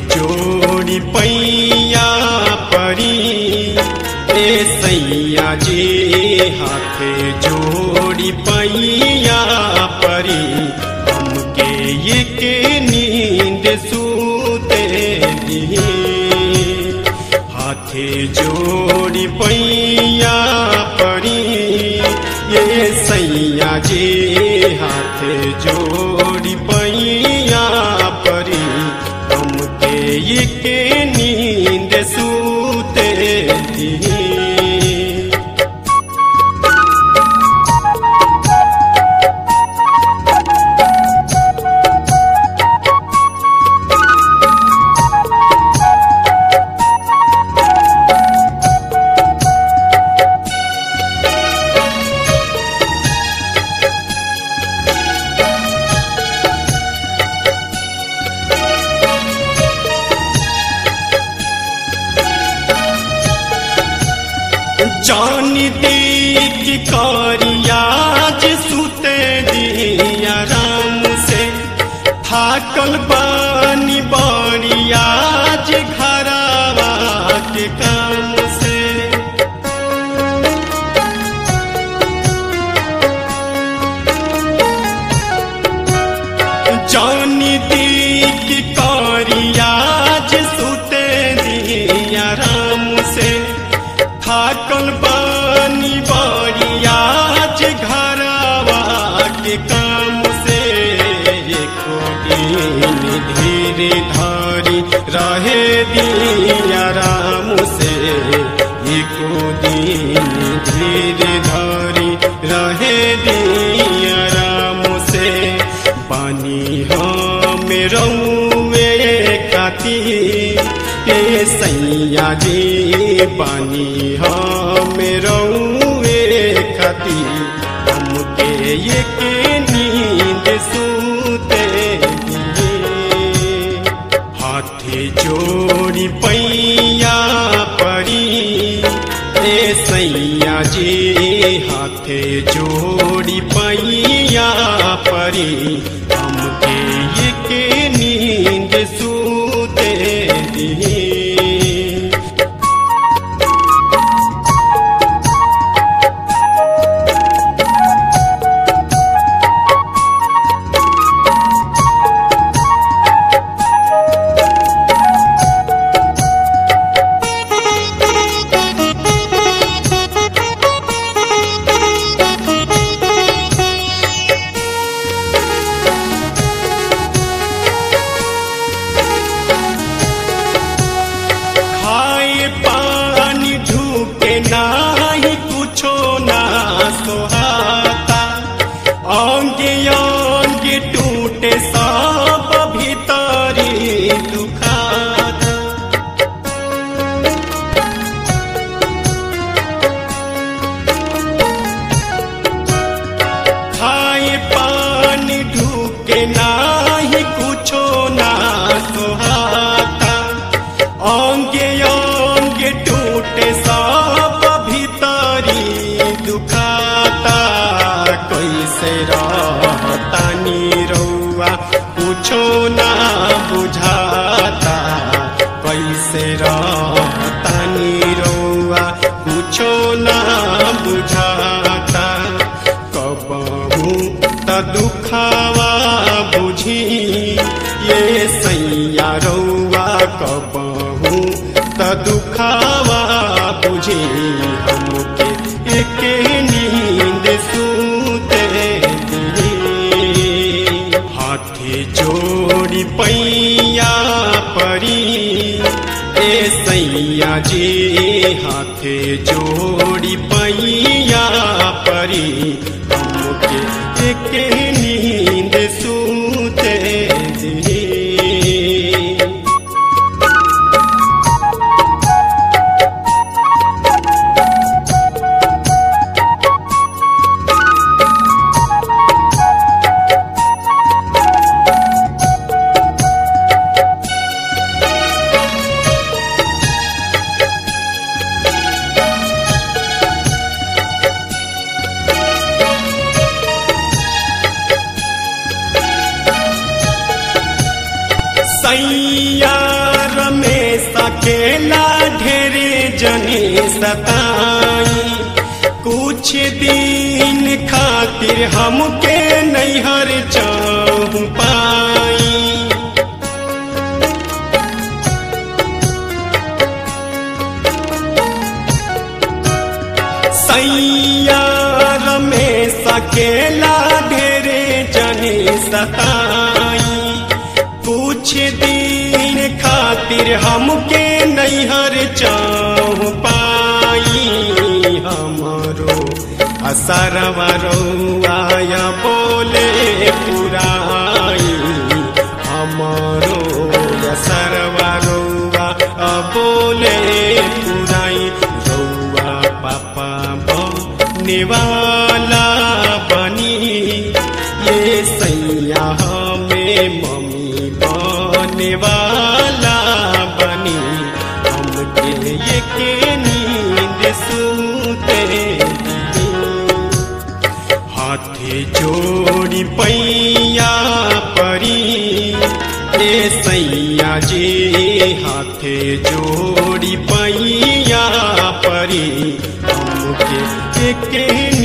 जोड़ी पैया परी ए सैया जी हाथे जोड़ी पैया परी हमके ये के नींद सूते दी हाथे जोड़ी पैया परी ये सैया जी हाथे जोड़ी पैया परी हमके ये के नींद सूते दी जानी दी की कारियाज सुते दिया राम से थाकल बानी बारियाज घरावा के काम से जानी दी की कारियाज सुते दिया राम से थाकल बानी बारियाज घरावा के काम से एको दिन धीरे धारी रहे दिया राम से एको दिन धीरे धारी रहे दिया राम से पानी हम रउए खाती ए सैया जी पानी हम रउए खाती हमके ये के नींद सूते दिए हाथे जोड़ी पैया परी ए सैया जी हाथे जोड़ी पैया परी हमके ये के नींद सूते दिए खाए पानी ढूके नाही कुछो ना सोहाता अंगे अंगे टूटे सब भीतरी दुखाता खाए पानी ढूके नाही कुछो ना सोहाता अंगे अंगे टूटे सब भीतरी दुखाता कैसे रहतानी रउआ कुछो ना बुझाता कैसे रहतानी रउआ कुछो ना बुझाता कबहू त दुखावा बुझी ये सैया रउआ कबहू त दुखावा बुझी हमके एके नींद सूते दिए हाथे जोड़ी पैया परी ए सैया जी हाथे जोड़ी पैया परी हमके एके नींद सूते दिए खातिर हमके नैहर चाहू पाई सैया रमेश अकेला ढेरे जने सताई कुछ दिन खातिर हमके नैहर चाहू पाई हमरो असरवा रौआया बोले पुराई हमरो असरवा रौआ बोले पुराई रौआ पापा बनेवाला बनी ये सैया हमें मम्मी बनेवाला बनी हमके ये के नींद सुते दी। हाथे जोड़ी पैया परी ए सैया जी हाथे जोड़ी पैया परी हमके के